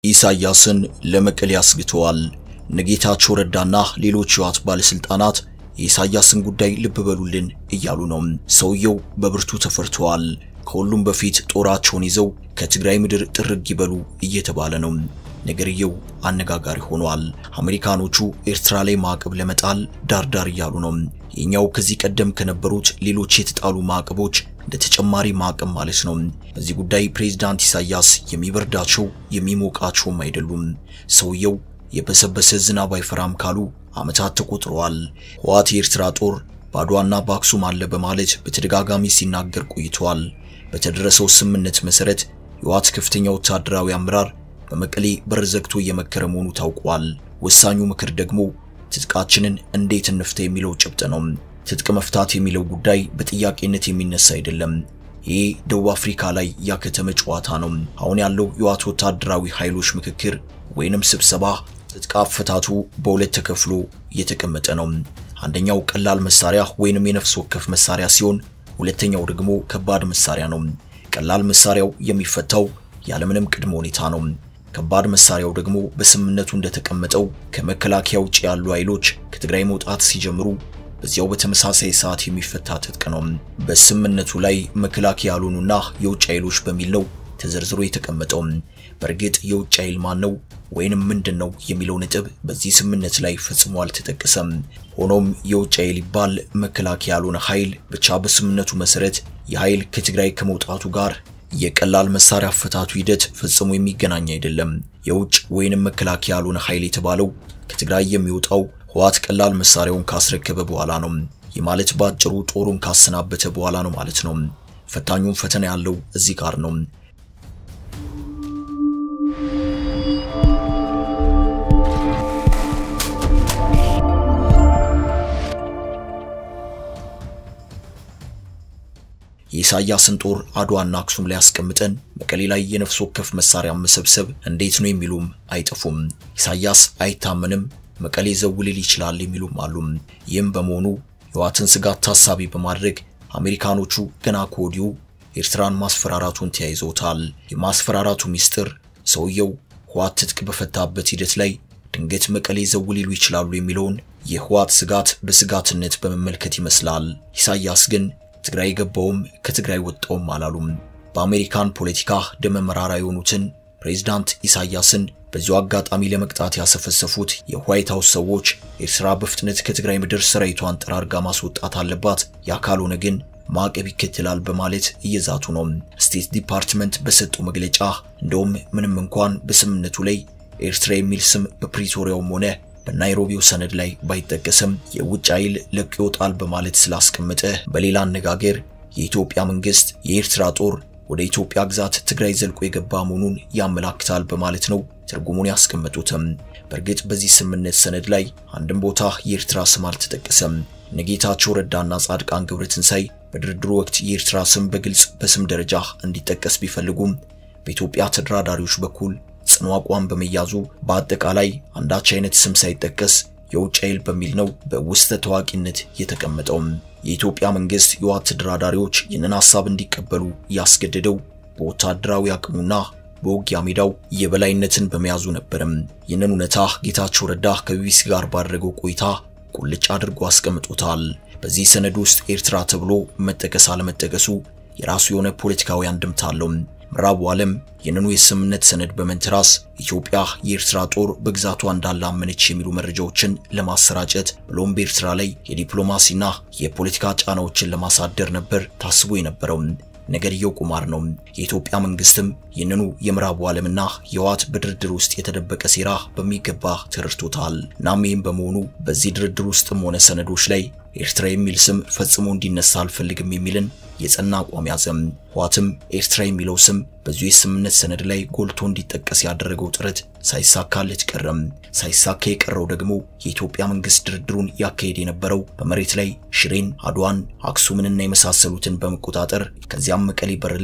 ኢሳያስን ለመቀሌ አስግተዋል። እነጌታቸው ረዳና ሌሎች የህወሓት ባለስልጣናት የኢሳያስን ጉዳይ ልብ በሉልን እያሉ ነው። ሰውየው በብርቱ ተፈርተዋል። ከሁሉም በፊት ጦራቸውን ይዘው ከትግራይ ምድር ጥርግ ይበሉ እየተባለ ነው። ነገርየው አነጋጋሪ ሆኗል። አሜሪካኖቹ ኤርትራ ላይ ማዕቀብ ለመጣል ዳርዳር እያሉ ነው። የኛው ከዚህ ቀደም ከነበሩት ሌሎች የተጣሉ ማዕቀቦች እንደ ተጨማሪ ማዕቀብ ማለት ነው። በዚህ ጉዳይ ፕሬዝዳንት ኢሳያስ የሚበርዳቸው የሚሞቃቸውም አይደሉም። ሰውየው የበሰበሰ ዝናብ አይፈራም ካሉ ዓመታት ተቆጥረዋል። ህወሓት የኤርትራ ጦር በአድዋና በአክሱም አለ በማለት በተደጋጋሚ ሲናገር ቆይተዋል። በተደረሰው ስምምነት መሰረት የህወሓት ከፍተኛ ወታደራዊ አመራር በመቀሌ በር ዘግቶ እየመከረ መሆኑ ታውቋል። ወሳኙ ምክር ደግሞ ትጥቃችንን እንዴት እንፍታ የሚለው ጭብጥ ነው። ትጥቅ መፍታት የሚለው ጉዳይ በጥያቄነት የሚነሳ አይደለም። ይህ ደቡብ አፍሪካ ላይ ያከተመ ጨዋታ ነው። አሁን ያለው የህወሓት ወታደራዊ ኃይሎች ምክክር ወይንም ስብሰባ ትጥቅ አፈታቱ በሁለት ተከፍሎ እየተቀመጠ ነው። አንደኛው ቀላል መሳሪያ ወይንም የነፍስ ወከፍ መሳሪያ ሲሆን ሁለተኛው ደግሞ ከባድ መሳሪያ ነው። ቀላል መሳሪያው የሚፈታው ያለምንም ቅድመ ሁኔታ ነው። ከባድ መሳሪያው ደግሞ በስምምነቱ እንደተቀመጠው ከመከላከያ ውጭ ያሉ ኃይሎች ከትግራይ መውጣት ሲጀምሩ በዚያው በተመሳሳይ ሰዓት የሚፈታ ትጥቅ ነው። በስምምነቱ ላይ መከላከያ ያልሆኑና የውጭ ኃይሎች በሚል ነው ተዘርዝሮ የተቀመጠው። በእርግጥ የውጭ ኃይል ማን ነው ወይንም ምንድን ነው የሚለው ነጥብ በዚህ ስምምነት ላይ ፈጽሞ አልተጠቀሰም። ሆኖም የውጭ ኃይል ይባል መከላከያ ያልሆነ ኃይል ብቻ በስምምነቱ መሰረት የኃይል ከትግራይ ከመውጣቱ ጋር የቀላል መሳሪያ አፈታቱ ሂደት ፈጽሞ የሚገናኝ አይደለም። የውጭ ወይንም መከላከያ ያልሆነ ኃይል የተባለው ከትግራይ የሚወጣው ህወሓት ቀላል መሳሪያውን ካስረከበ በኋላ ነው። ይህ ማለት በአጭሩ ጦሩን ካሰናበተ በኋላ ነው ማለት ነው። ፈታኙም ፈተና ያለው እዚህ ጋር ነው። የኢሳያስን ጦር አድዋና አክሱም ላይ አስቀምጠን መቀሌ ላይ የነፍስ ወከፍ መሳሪያ መሰብሰብ እንዴት ነው የሚሉም አይጠፉም። ኢሳያስ አይታመንም፣ መቀሌ ዘው ሊል ይችላል የሚሉም አሉ። ይህም በመሆኑ የህወሓትን ስጋት ታሳቢ በማድረግ አሜሪካኖቹ ገና ከወዲሁ ኤርትራን ማስፈራራቱን ተያይዘውታል። የማስፈራራቱ ሚስጥር ሰውየው ህወሓት ትጥቅ በፈታበት ሂደት ላይ ድንገት መቀሌ ዘው ሊሉ ይችላሉ የሚለውን የህወሓት ስጋት በስጋትነት በመመልከት ይመስላል። ኢሳያስ ግን ትግራይ ገባውም ከትግራይ ወጣውም አላሉም። በአሜሪካን ፖለቲካ ደመ መራራ የሆኑትን ፕሬዝዳንት ኢሳያስን በዚሁ አጋጣሚ ለመቅጣት ያሰፈሰፉት የዋይት ሃውስ ሰዎች ኤርትራ በፍጥነት ከትግራይ ምድር ሰራዊቷን ጠራርጋ ማስወጣት አለባት፣ ያ ካልሆነ ግን ማዕቀብ ይከተላል በማለት እየዛቱ ነው። ስቴት ዲፓርትመንት በሰጠው መግለጫ እንደውም ምንም እንኳን በስምምነቱ ላይ ኤርትራ የሚል ስም በፕሪቶሪያውም ሆነ በናይሮቢው ሰነድ ላይ ባይጠቀስም የውጭ ኃይል ለቆ ይወጣል በማለት ስላስቀመጠ፣ በሌላ አነጋገር የኢትዮጵያ መንግስት የኤርትራ ጦር ወደ ኢትዮጵያ ግዛት ትግራይ ዘልቆ የገባ መሆኑን ያመላክታል በማለት ነው ትርጉሙን ያስቀመጡትም። በእርግጥ በዚህ ስምምነት ሰነድ ላይ አንድም ቦታ የኤርትራ ስም አልተጠቀሰም። እነጌታቸው ረዳና ጻድቃን ገብረትንሳይ በድርድሩ ወቅት የኤርትራ ስም በግልጽ በስም ደረጃ እንዲጠቀስ ቢፈልጉም በኢትዮጵያ ተደራዳሪዎች በኩል ጽኑ አቋም በመያዙ በአጠቃላይ አንዳች አይነት ስም ሳይጠቀስ የውጭ ኃይል በሚል ነው በውስጠ ታዋቂነት የተቀመጠው። የኢትዮጵያ መንግስት የህወሓት ተደራዳሪዎች ይህንን ሐሳብ እንዲቀበሉ ያስገደደው በወታደራዊ አቅሙና በውጊያ ሜዳው የበላይነትን በመያዙ ነበርም። ይህንን እውነታ ጌታቸው ረዳ ከቢቢሲ ጋር ባደረገው ቆይታ ቁልጭ አድርጎ አስቀምጦታል። በዚህ ሰነድ ውስጥ ኤርትራ ተብሎ መጠቀስ አለመጠቀሱ የራሱ የሆነ ፖለቲካዊ አንድምታ አለው። ምዕራቡ ዓለም ይህንኑ የስምምነት ሰነድ በመንተራስ ኢትዮጵያ የኤርትራ ጦር በግዛቷ እንዳላመነች የሚሉ መረጃዎችን ለማሰራጨት ብሎም በኤርትራ ላይ የዲፕሎማሲና የፖለቲካ ጫናዎችን ለማሳደር ነበር ታስቦ የነበረው። ነገርየው ቁማር ነው። የኢትዮጵያ መንግስትም ይህንኑ የምዕራቡ ዓለምና የህወሓት በድርድር ውስጥ የተደበቀ ሴራ በሚገባ ተረድቶታል። እናም ይህም በመሆኑ በዚህ ድርድር ውስጥም ሆነ ሰነዶች ላይ ኤርትራ የሚል ስም ፈጽሞ እንዲነሳ አልፈልግም የሚልን የጸና አቋም ያዘም። ህወሓትም ኤርትራ የሚለው ስም በዚሁ የስምምነት ሰነድ ላይ ጎልቶ እንዲጠቀስ ያደረገው ጥረት ሳይሳካለት ቀረም። ሳይሳካ የቀረው ደግሞ የኢትዮጵያ መንግስት ድርድሩን ያካሄድ የነበረው በመሬት ላይ ሽሬን፣ አድዋን፣ አክሱምንና የመሳሰሉትን በመቆጣጠር ከዚያም መቀሌ በር ላይ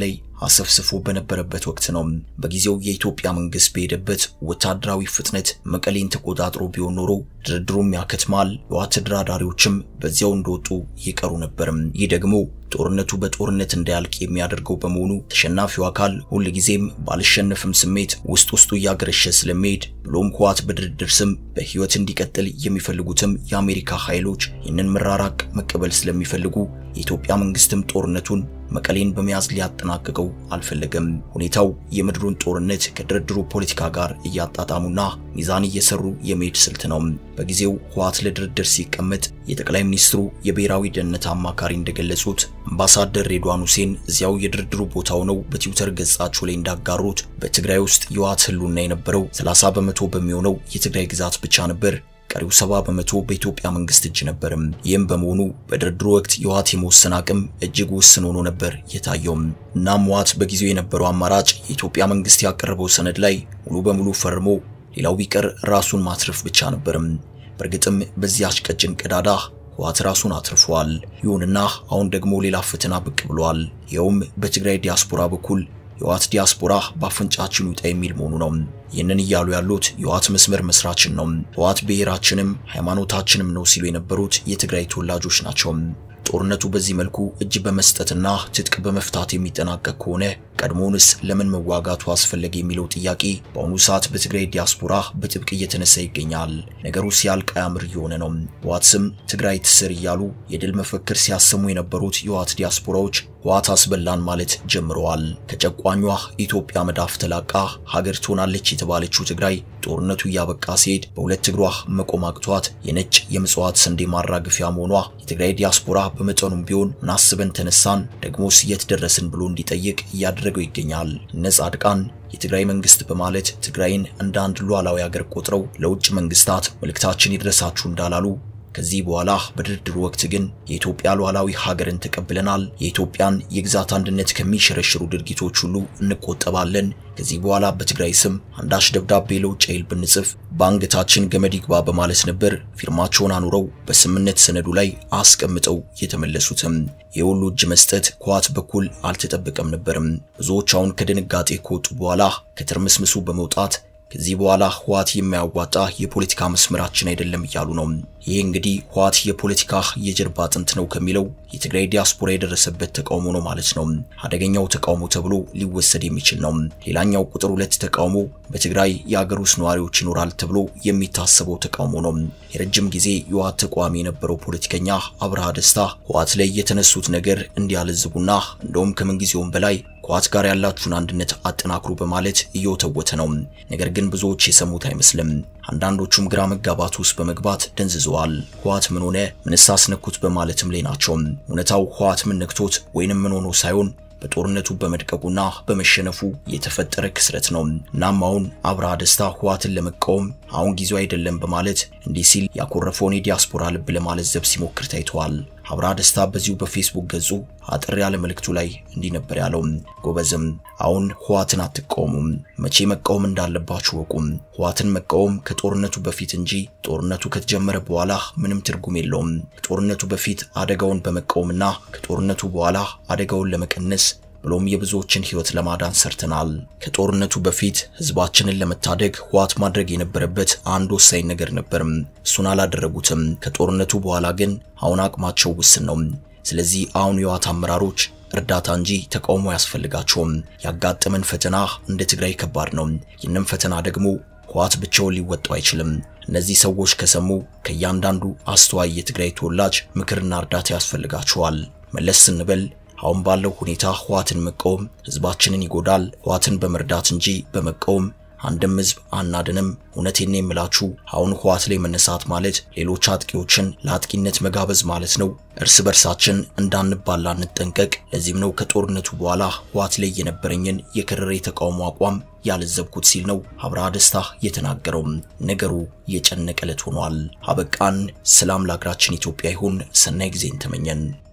አሰፍስፎ በነበረበት ወቅት ነው። በጊዜው የኢትዮጵያ መንግስት በሄደበት ወታደራዊ ፍጥነት መቀሌን ተቆጣጥሮ ቢሆን ኖሮ ድርድሩም ያከትማል፣ የህወሓት ተደራዳሪዎችም በዚያው እንደወጡ ይቀሩ ነበርም። ይህ ደግሞ ጦርነቱ በጦርነት እንዳያልቅ የሚያደርገው በመሆኑ ተሸናፊው አካል ሁልጊዜም ባልሸነፍም ስሜት ውስጥ ውስጡ እያገረሸ ስለሚሄድ ብሎም ህወሓት በድርድር ስም በህይወት እንዲቀጥል የሚፈልጉትም የአሜሪካ ኃይሎች ይህንን መራራቅ መቀበል ስለሚፈልጉ የኢትዮጵያ መንግስትም ጦርነቱን መቀሌን በመያዝ ሊያጠናቅቀው አልፈለገም። ሁኔታው የምድሩን ጦርነት ከድርድሩ ፖለቲካ ጋር እያጣጣሙና ሚዛን እየሰሩ የመሄድ ስልት ነው። በጊዜው ህወሓት ለድርድር ሲቀመጥ የጠቅላይ ሚኒስትሩ የብሔራዊ ደህንነት አማካሪ እንደገለጹት አምባሳደር ሬድዋን ሁሴን እዚያው የድርድሩ ቦታ ሆነው በትዊተር ገጻቸው ላይ እንዳጋሩት በትግራይ ውስጥ የህወሓት ህልውና የነበረው 30 በመቶ በሚሆነው የትግራይ ግዛት ብቻ ነበር። ቀሪው 70 በመቶ በኢትዮጵያ መንግስት እጅ ነበርም። ይህም በመሆኑ በድርድሩ ወቅት የህወሓት የመወሰን አቅም እጅግ ውስን ሆኖ ነበር የታየው። እናም ህወሓት በጊዜው የነበረው አማራጭ የኢትዮጵያ መንግስት ያቀረበው ሰነድ ላይ ሙሉ በሙሉ ፈርሞ ሌላው ቢቀር ራሱን ማትረፍ ብቻ ነበርም። በእርግጥም በዚያች ቀጭን ቀዳዳ ህወሓት ራሱን አትርፏል። ይሁንና አሁን ደግሞ ሌላ ፈተና ብቅ ብሏል። ይኸውም በትግራይ ዲያስፖራ በኩል የህወሓት ዲያስፖራ በአፍንጫችን ይውጣ የሚል መሆኑ ነው። ይህንን እያሉ ያሉት የህወሓት መስመር መስራችን ነው። ህወሓት ብሔራችንም ሃይማኖታችንም ነው ሲሉ የነበሩት የትግራይ ተወላጆች ናቸው። ጦርነቱ በዚህ መልኩ እጅ በመስጠትና ትጥቅ በመፍታት የሚጠናቀቅ ከሆነ ቀድሞውንስ ለምን መዋጋቱ አስፈለገ የሚለው ጥያቄ በአሁኑ ሰዓት በትግራይ ዲያስፖራ በጥብቅ እየተነሳ ይገኛል። ነገሩ ሲያልቅ አያምር እየሆነ ነው። ህወሓት ስም ትግራይ ትስር እያሉ የድል መፈክር ሲያሰሙ የነበሩት የህወሓት ዲያስፖራዎች ህወሓት አስበላን ማለት ጀምረዋል። ከጨቋኟ ኢትዮጵያ መዳፍ ተላቃ ሀገር ትሆናለች የተባለችው ትግራይ ጦርነቱ እያበቃ ሲሄድ በሁለት እግሯ መቆም አቅቷት የነጭ የምጽዋት ስንዴ ማራገፊያ መሆኗ የትግራይ ዲያስፖራ በመጠኑም ቢሆን ምናስበን ተነሳን ደግሞስ የት ደረስን ብሎ እንዲጠይቅ እያደረገው ይገኛል። እነ ጻድቃን የትግራይ መንግስት በማለት ትግራይን እንደ አንድ ሉዓላዊ ሀገር ቆጥረው ለውጭ መንግስታት መልእክታችን ይድረሳችሁ እንዳላሉ ከዚህ በኋላ በድርድሩ ወቅት ግን የኢትዮጵያ ሉዓላዊ ሀገርን ተቀብለናል፣ የኢትዮጵያን የግዛት አንድነት ከሚሸረሽሩ ድርጊቶች ሁሉ እንቆጠባለን፣ ከዚህ በኋላ በትግራይ ስም አንዳች ደብዳቤ ለውጭ ኃይል ብንጽፍ በአንገታችን ገመድ ይግባ በማለት ነበር ፊርማቸውን አኑረው በስምምነት ሰነዱ ላይ አስቀምጠው የተመለሱትም። የሁሉ እጅ መስጠት ከህወሓት በኩል አልተጠበቀም ነበርም። ብዙዎች አሁን ከድንጋጤ ከወጡ በኋላ ከትርምስምሱ በመውጣት ከዚህ በኋላ ህወሓት የማያዋጣ የፖለቲካ መስመራችን አይደለም እያሉ ነው። ይህ እንግዲህ ህወሓት የፖለቲካ የጀርባ አጥንት ነው ከሚለው የትግራይ ዲያስፖራ የደረሰበት ተቃውሞ ነው ማለት ነው። አደገኛው ተቃውሞ ተብሎ ሊወሰድ የሚችል ነው። ሌላኛው ቁጥር ሁለት ተቃውሞ በትግራይ የአገር ውስጥ ነዋሪዎች ይኖራል ተብሎ የሚታሰበው ተቃውሞ ነው። የረጅም ጊዜ የህወሓት ተቃዋሚ የነበረው ፖለቲከኛ አብርሃ ደስታ ህወሓት ላይ የተነሱት ነገር እንዲያለዝቡና እንደውም ከምንጊዜውም በላይ ከህወሓት ጋር ያላችሁን አንድነት አጠናክሩ በማለት እየወተወተ ነው። ነገር ግን ብዙዎች የሰሙት አይመስልም። አንዳንዶቹም ግራ መጋባት ውስጥ በመግባት ደንዝዘዋል። ህወሓት ምን ሆነ? ምንስ አስነኩት? በማለትም ላይ ናቸው። እውነታው ህወሓት ምን ነክቶት ወይንም ምን ሆኖ ሳይሆን በጦርነቱ በመድቀቁና በመሸነፉ የተፈጠረ ክስረት ነው። እናም አሁን አብርሃ ደስታ ህወሓትን ለመቃወም አሁን ጊዜው አይደለም በማለት እንዲህ ሲል ያኮረፈውን የዲያስፖራ ልብ ለማለዘብ ሲሞክር ታይተዋል። አብርሃ ደስታ በዚሁ በፌስቡክ ገጹ አጥር ያለ መልእክቱ ላይ እንዲህ ነበር ያለው። ጎበዝም አሁን ህወሓትን አትቃወሙም፣ መቼ መቃወም እንዳለባችሁ ወቁም። ህወሓትን መቃወም ከጦርነቱ በፊት እንጂ ጦርነቱ ከተጀመረ በኋላ ምንም ትርጉም የለውም። ከጦርነቱ በፊት አደጋውን በመቃወምና ከጦርነቱ በኋላ አደጋውን ለመቀነስ ብሎም የብዙዎችን ህይወት ለማዳን ሰርተናል። ከጦርነቱ በፊት ህዝባችንን ለመታደግ ህወሓት ማድረግ የነበረበት አንድ ወሳኝ ነገር ነበርም። እሱን አላደረጉትም። ከጦርነቱ በኋላ ግን አሁን አቅማቸው ውስን ነው። ስለዚህ አሁን የህወሓት አመራሮች እርዳታ እንጂ ተቃውሞ አያስፈልጋቸውም። ያጋጠመን ፈተና እንደ ትግራይ ከባድ ነው። ይህንም ፈተና ደግሞ ህወሓት ብቻውን ሊወጣው አይችልም። እነዚህ ሰዎች ከሰሙ ከእያንዳንዱ አስተዋይ የትግራይ ተወላጅ ምክርና እርዳታ ያስፈልጋቸዋል። መለስ ስንበል አሁን ባለው ሁኔታ ህወሓትን መቃወም ህዝባችንን ይጎዳል። ህወሓትን በመርዳት እንጂ በመቃወም አንድም ህዝብ አናድንም። እውነቴን ነው የምላችሁ አሁን ህወሓት ላይ መነሳት ማለት ሌሎች አጥቂዎችን ለአጥቂነት መጋበዝ ማለት ነው። እርስ በርሳችን እንዳንባላ እንጠንቀቅ። ለዚህም ነው ከጦርነቱ በኋላ ህወሓት ላይ የነበረኝን የከረረ የተቃውሞ አቋም ያለዘብኩት ሲል ነው አብርሃ ደስታ የተናገረው። ነገሩ የጨነቀ ዕለት ሆኗል። አበቃን። ሰላም ለሀገራችን ኢትዮጵያ ይሁን። ሰናይ ጊዜን ተመኘን።